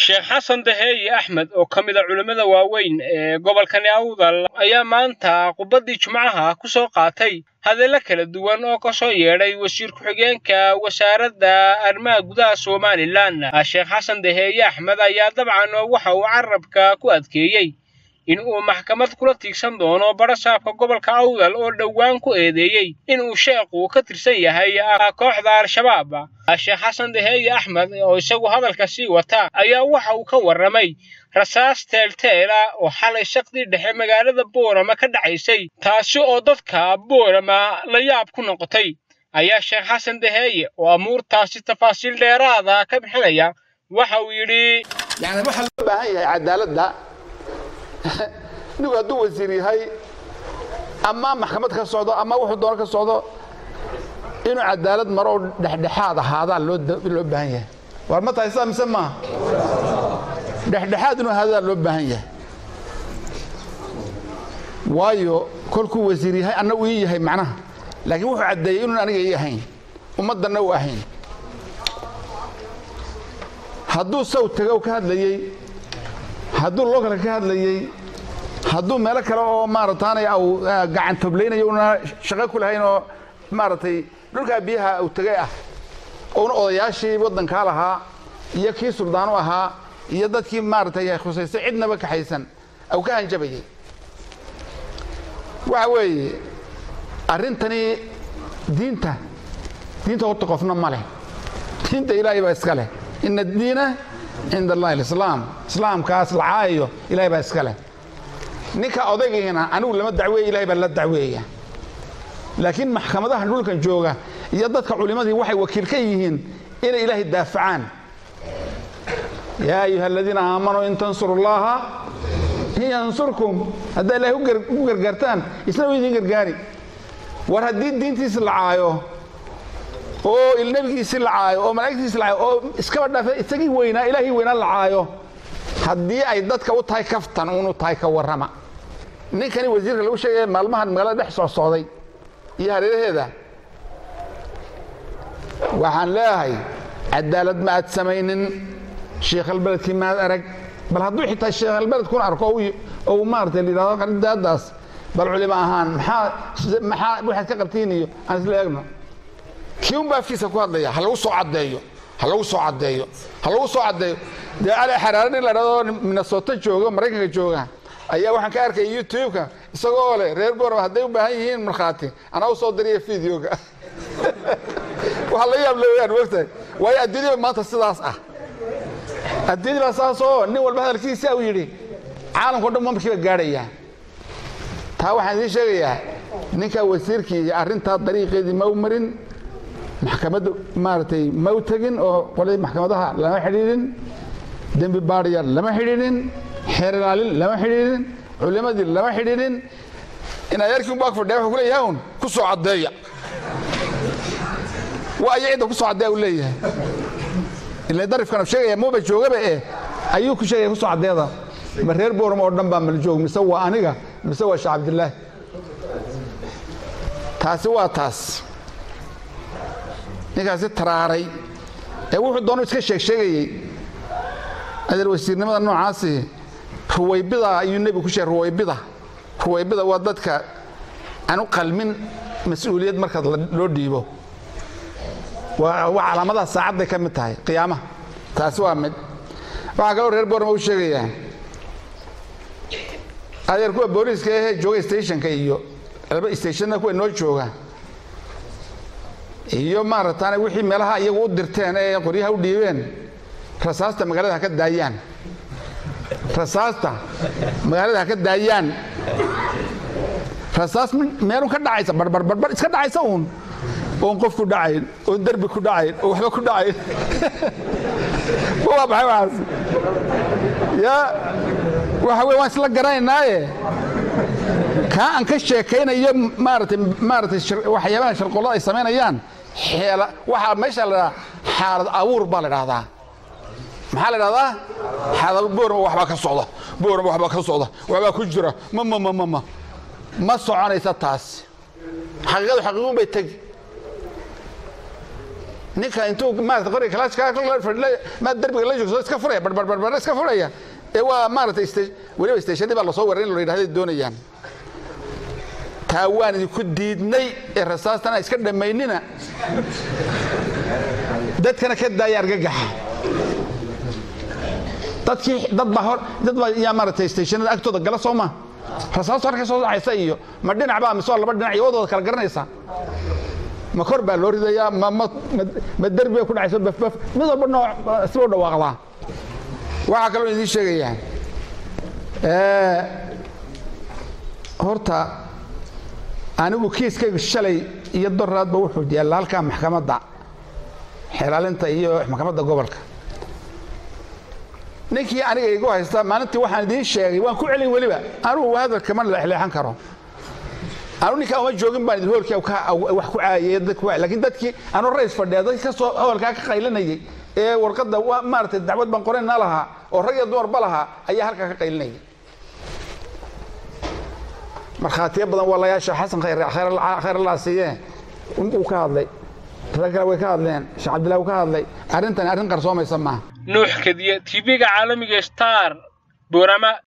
sheekh xasan daheeye axmed oo ka mid a culimmada waaweyn ee gobolkani awdal ayaa maanta qubaddii jimcaha ku soo qaatay hadallo kala duwan oo ka soo yeedhay wasiir ku-xigeenka wasaaradda arrimaha gudaha somalilan sheekh xasan daheeye axmed ayaa dabcan waxa uu carabka ku adkeeyey in uu maxkamad kula tiigsan doono barasaabka gobolka awdal oo dhowaan ku eedeeyey in uu sheekhu ka tirsan yahay kooxda al-shabaab sheekh xasan daheeye axmed oo isagu hadalka sii wata ayaa waxa uu ka warramay rasaas teelteela oo xalay shaqdii dhexe magaalada boorama ka dhacaysay taasi oo dadka boorama la yaab ku noqotay ayaa sheekh xasan daheeye oo amuurtaasi tafaasiil dheeraada ka bixinaya waxa uu yidhi yani waxaa loo baahan yahay cadaaladda nigu hadduu wasiir yahay ama maxkamad ka socdo ama wuxuu doono ka socdo inuu cadaalad maro oo dhexdhexaad ahaadaa loo baahan yahay war ma tahay saa mise maaha dhexdhexaad inuu ahaadaa loo baahan yahay waayo kolkuu wasiir yahay anna uu ii yahay macnaha laakiin wuxuu caddeeyey inuun aniga ii ahayn ummaddanna u ahayn hadduu saw tagow ka hadlayey hadduu lookale ka hadlayey hadduu meelo kale oo maarataanay au gacan toblaynayo una shaqo ku lahayn oo maaragtay dhulkaa biyaha uu tegay ah ouna odayaashii waddankaa lahaa iyo kii suldaanu ahaa iyo dadkii maaragtay khusaystay cidnaba kaxaysan au ka hanjabayey waxa weeye arrintani diinta diinta horta qofna ma leh diinta ilaahay baa iska leh ina addiina cinda allahi alislaam islaamkaas la caayayo ilahay baa iska leh ninka odaygiina anigu lama dacweeye ilahay baa la dacweeya laakiin maxkamadaha dhulkan jooga iyo dadka culimmadii waxay wakiil ka yihiin inay ilaahay daafacaan yaa ayuha aladiina aamanuu in tansuru llaha yansurkum haddaa ilahay u gargaartaan isna u idin gargaari war haddii diintiisi la caayo oo ilnebigiisii la caayo oo malaa'igtiisi la caayo oo iskaba dhaafe isagii weynaa ilaahii weynaa la caayo haddii ay dadka u tahay kaftan unu tahay ka warrama ninkani wasiirka lagu sheegaya maalmahan magaalada dhex soo socday iyo hareeraheeda waxaan leeyahay cadaalad ma aad samaynin sheikhalbeledkii maad arag bal hadduu xitaa sheikhalbeledkuna arko ou maarata layidhahdo qaridaadaas bal culimo ahaan maxaa maxaa waxaad ka qabtiin iyo aan isla eegno kii un baa afkiisa ku hadlaya ha lagu soo caddeeyo ha lagu soo caddeeyo ha lagu soo caddeeyo dee ali xaraare nin la dhahdo minnesota jooga maraykanka jooga ayaa waxaan ka arkaya youtube-ka isagoo leh reer boorama hadday u baahan yihiin markhaati anaa u soo diriya videoga waxaa la yaab leeyaan mogtahay waayo adduunyada maanta sidaas ah adduunyada baa saas oo nin walba hadalkiisa uu yidhi caalamkao dhan markiiba gaadhaya taa waxaan idiin sheegayaa ninkaa wasiirkii arrintaa dariiqeedii ma u marin maxkamadda maaragtay ma u tegin oo qoladii maxkamadaha lama xidhiidhin dembi baadhiyaal lama xidhiidhin xeer ilaalin lama xidhiidhin culimadii lama xidhiidhin in adeerkii un baa fadhiya wuxuu ku leeyahay un ku soo caddeeya waa aya cidda ku soo caddeeya uu leeyahay ila darifkan sheegaya muuba joogaba eh ayuu ku sheegaya ku soo caddeeda ma reer boorama oo dhan baa mala joog mise waa aniga mise waa sheekh cabdillaahi taasi waa taas ninkaasi taraaray ee wuxuu doonu iska sheeg sheegayey adeer wasiirnimada noocaasi ruwaybida ayuu nebigu ku sheegay ruwaybida ruwaybida waa dadka aan u qalmin mas-uuliyad markaad loo dhiibo waa calaamadaha saacadday ka mid tahay qiyaamaha taasi waa mid waxaa kaloo reer boorma u sheegayaa adeer kuwa booliiska ahee jooga stationka iyo laba stationna kuwa noo jooga iyo maarataane wixii meelaha iyagu u dirteen ee qoryaha u dhiibeen rasaasta magaalada ha ka daayaan rasaasta magaalada ha ka daayaan rasaas meelun ka dhacaysa barbarbarbar iska dhacaysa uun oon qof ku dhacayn oon derbi ku dhacayn oo waxba ku dhacayn waa maxay waxaas ya waxa wey waan isla garanaynaaye kaa aan ka sheekaynayo maaratay maaratay waxyaabaha sharqollada ay samaynayaan xeela waxaa meesha la dhahaa xaalad abuur baa la dhahdaa maxaa la dhahdaa xaalad boorma waxbaa ka socda boorma waxbaa ka socda waxbaa ku jira ma ma ma ma ma ma soconaysa taas xaqiiqadu xaqiiqun bay tegi ninka intuu maarata qoriga kalaashmaa derbiga la joogso iska furaya barbarbarbar iska furaya ee waa maarata weliba stashadii baa lasoo waray in la yidhahday doonayaan taa waan idinku diidnay ee rasaastana iska dhammaynina dadkana ka daaya argagaxa dadkii dad baa hor dad baa yaa maaragtay stationada agtooda gala soo ma rasaastu halka soo dhacaysa iyo ma dhinac baa mise waa laba dhinac iyo wadooda kala garanaysa ma kor baa loo ridayaa ma ma ma derbi bay ku dhacayso bafbaf mid walba nooc siba u dhawaaqdaa waxaa kaloo idiin sheegayaa horta anigu kiiskaygu shalay iyo doraadba wuxuu yaalla halkaa maxkamadda xelaalinta iyo maxkamadda gobolka ninkii aniga igu haysta maalintii waxaan idiin sheegay waan ku celin weliba anugu hadalka ma leexleexan karo anu ninkaa uma joogin baan idin hoolkii wax ku caayay dadku laakiin dadkii anuu rays fadhiya dadkii ka soo hoolkaa ka qaylinayay ee warqadda maaragtay dacwad baan qoranna lahaa oo rag iyo dumarba lahaa ayaa halkaa ka qaylinayay markhaatiyo badan walayaasha xasan khayr allah siiye uu ka hadlay rag kale way ka hadleen sheekh cabdillahi uu ka hadlay arrintani arrin qarsoomaysa maaha nuux kadiye tv-ga caalamiga star boorama